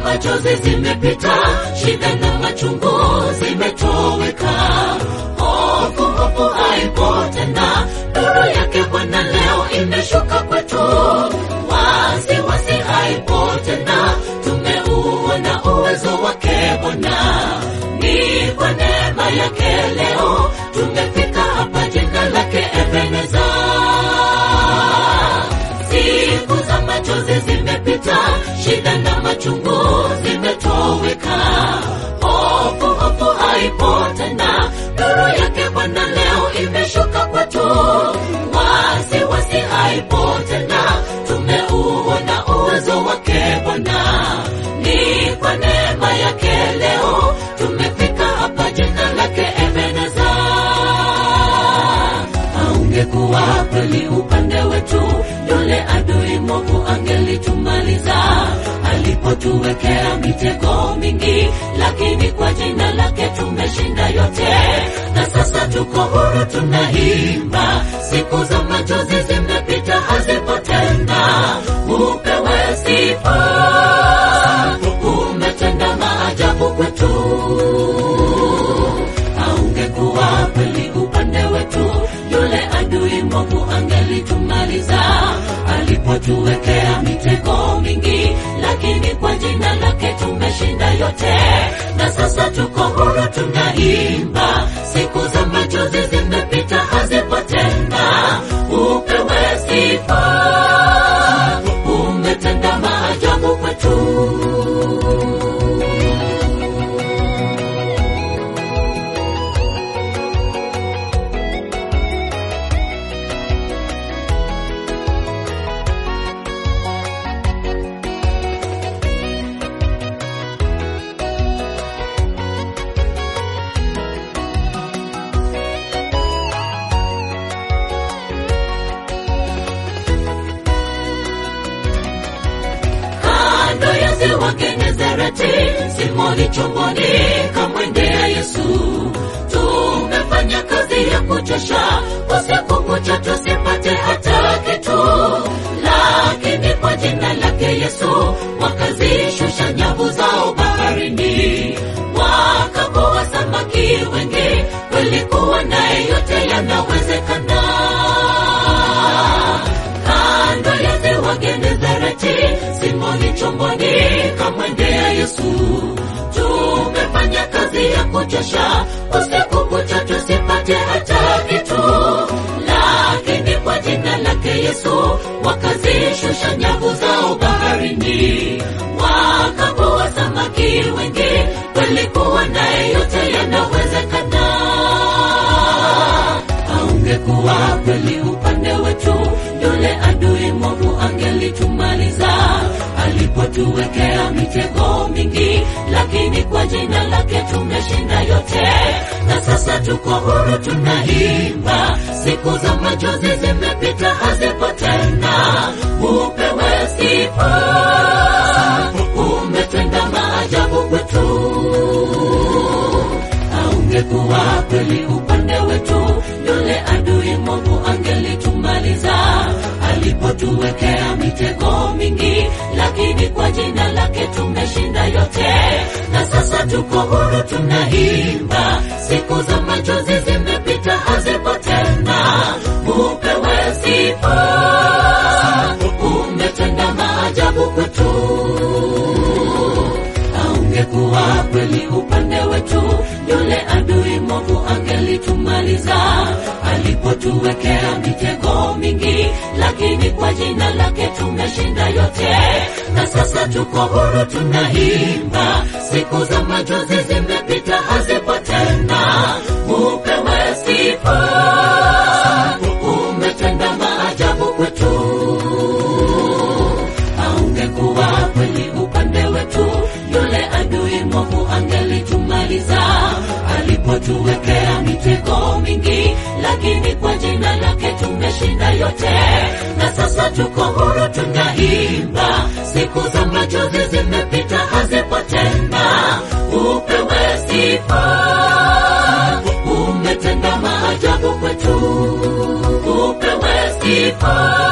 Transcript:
machozi zimepita, shida na machungu zimetoweka, hofu hofu haipo tena, nuru yake Bwana leo imeshuka kwetu, wasiwasi haipo tena, tumeuona uwezo wake Bwana, ni kwa neema yake leo tumefika hapa, jina lake Ebeneza. Siku za machozi zimepita, shida na machungu zimetoweka, hofu hofu haipo tena, nuru yake Bwana leo imeshuka kwetu, wasiwasi haipo tena, tumeuona uwezo wake Bwana, ni kwa neema yake leo tumefika hapa, jina lake Ebeneza. Haungekuwa kweli upande wetu, yule adui mwovu angelitumaliza alipotuwekea mitego mingi, lakini kwa jina lake tumeshinda yote, na sasa tuko huru, tunaimba. Siku za machozi zimepita, hazipo tena, upewe sifa, umetenda maajabu kwetu haungekuwa kweli upande wetu, yule adui mwovu angelitumaliza alipotuwekea mitego mingi, lakini kwa jina lake tumeshinda yote, na sasa tuko huru, tunaimba. Siku za machozi zimepita, hazipo tena, upewe sifa, umetenda maajabu kwetu. kando ya ziwa Genezareti, Simoni chomboni kamwendea Yesu. Tumefanya kazi ya kuchosha, usiku kucha tusipate hata kitu, lakini kwa jina lake Yesu wakazishusha nyavu zao baharini, wakavua samaki wengi. Kweli kuwa naye yote yanawezekana kando ya ziwa Genezareti, Simoni chomboni kamwendea Yesu. Tumefanya kazi ya kuchosha, usiku kucha tusipate hata kitu, lakini kwa jina lake Yesu wakazishusha nyavu zao baharini, wakavua samaki wengi. Kweli kuwa naye yote yanawezekana haungekuwa kweli upande wetu, yule adui mwovu angelitumaliza alipotuwekea mitego mingi, lakini kwa jina lake tumeshinda yote, na sasa tuko huru, tunaimba. Siku za machozi zimepita, hazipo tena, upewe sifa, umetenda maajabu kwetu haungekuwa kweli upande wetu, yule adui mwovu angelitumaliza alipotuwekea mitego mingi, lakini kwa jina lake tumeshinda yote, na sasa tuko huru, tunaimba. Siku za machozi zimepita, hazipo tena, upewe sifa, umetenda maajabu kwetu haungekuwa kweli upande wetu, yule adui mwovu angelitumaliza alipotuwekea mitego mingi, lakini kwa jina lake tumeshinda yote, na sasa tuko huru, tunaimba. Siku za machozi zimepita, hazipo tena, upewe sifa, umetenda maajabu kwetu haungekuwa kweli upande wetu, yule adui mwovu angelitumaliza alipotuwekea mitego mingi, lakini kwa jina lake tumeshinda yote, na sasa tuko huru, tunaimba. Siku za machozi zimepita, hazipo tena, upewe sifa, umetenda maajabu kwetu, upewe sifa